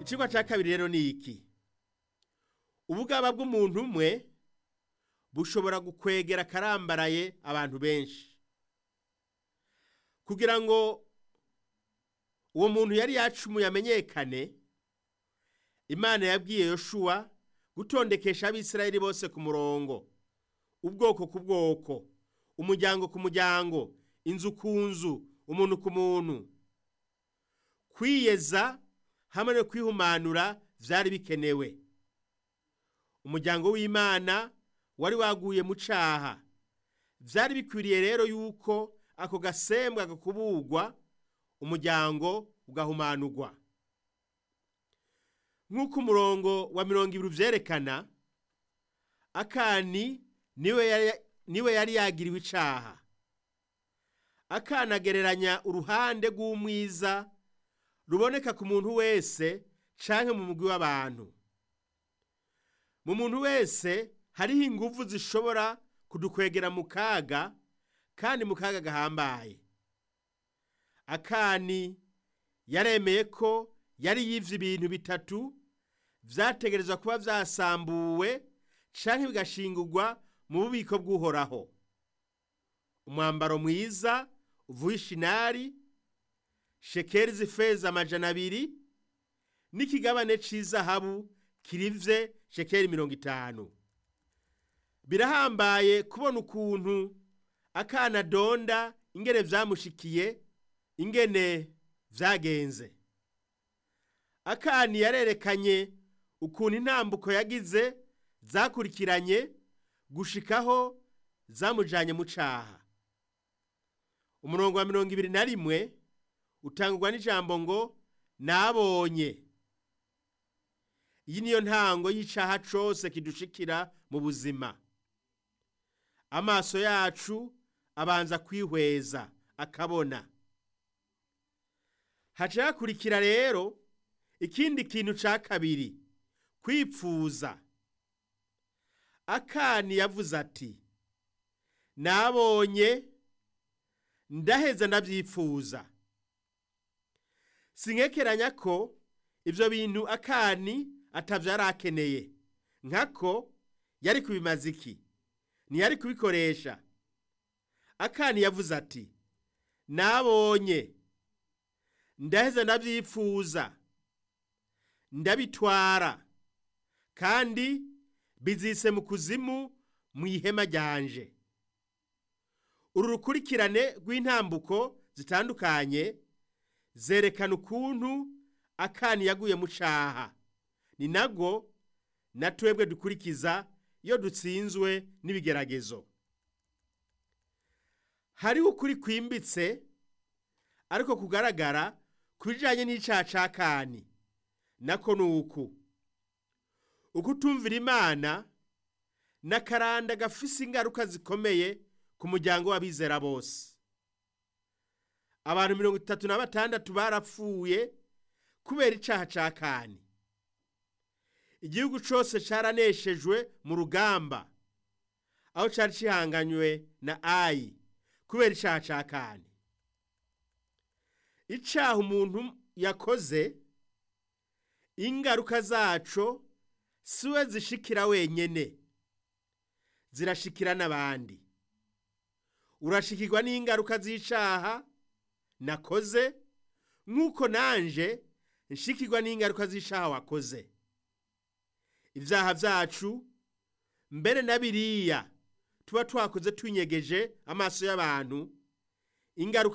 icigwa ca kabiri rero ni iki ubugaba bw'umuntu umwe bushobora gukwegera akarambaraye abantu benshi kugira ngo uwo muntu yari yacumuye amenyekane imana yabwiye yoshuwa gutondekesha abisirayeli bose ku murongo ubwoko ku bwoko umuryango ku muryango inzu ku nzu umuntu ku muntu kwiyeza hamwe no kwihumanura vyari bikenewe umuryango w'imana wari waguye mu caha vyari bikwiriye rero yuko ako gasembwa gakubugwa umuryango ugahumanurwa nk'uko umurongo wa mirongo ibiri uvyerekana akani niwe yari, niwe yari yagiriwe icaha akana agereranya uruhande rw'umwiza ruboneka ku muntu wese canke mu mugwi w'abantu mu muntu wese hariho inguvu zishobora kudukwegera mu kaga kandi mu kaga gahambaye akani yaremeye ko yari yivye ibintu bitatu vyategerezwa kuba vyasambuwe canke bigashingurwa mu bubiko bw'uhoraho umwambaro mwiza uvuye ishinari shekeri z'ifeza amajana abiri n'ikigabane c'izahabu kirivye shekeri mirongo itanu birahambaye kubona ukuntu akana donda ingene vyamushikiye ingene vyagenze akani yarerekanye ukuntu intambuko yagize zakurikiranye gushikaho zamujanye mu caha umurongo wa mirongo ibiri na rimwe utangurwa n'ijambo ngo nabonye iyi niyo ntango y'icaha cose kidushikira mu buzima amaso yacu abanza kwihweza akabona haca hakurikira rero ikindi kintu ca kabiri kwipfuza akani yavuze ati nabonye ndaheza ndavyifuza sinkekeranya ko ivyo bintu akani atavyo arakeneye nkako yari kubimaza iki ntiyari kubikoresha akani yavuze ati nabonye ndaheza ndavyifuza ndabitwara kandi bizise mu kuzimu mu ihema ryanje uru rukurikirane rw'intambuko zitandukanye zerekana ukuntu akani yaguye mu caha ni nabwo na twebwe dukurikiza iyo dutsinzwe n'ibigeragezo hariho ukuri kwimbitse ariko kugaragara ku bijanye n'icaha ca kani nako ni uku ukutumvira imana n'akaranda gafise ingaruka zikomeye ku muryango w'abizera bose abantu mirongo itatu na batandatu barapfuye kubera icaha ca kani igihugu cose caraneshejwe mu rugamba aho cari cihanganywe na ayi kubera icaha ca kani icaha umuntu yakoze ingaruka zaco siwe zishikira wenyene zirashikira n'abandi urashikirwa n'ingaruka z'icaha nakoze nk'uko nanje nshikirwa n'ingaruka z'icaha wakoze ivyaha vyacu mbere na biriya tuba twakoze twinyegeje amaso y'abantu ingaruka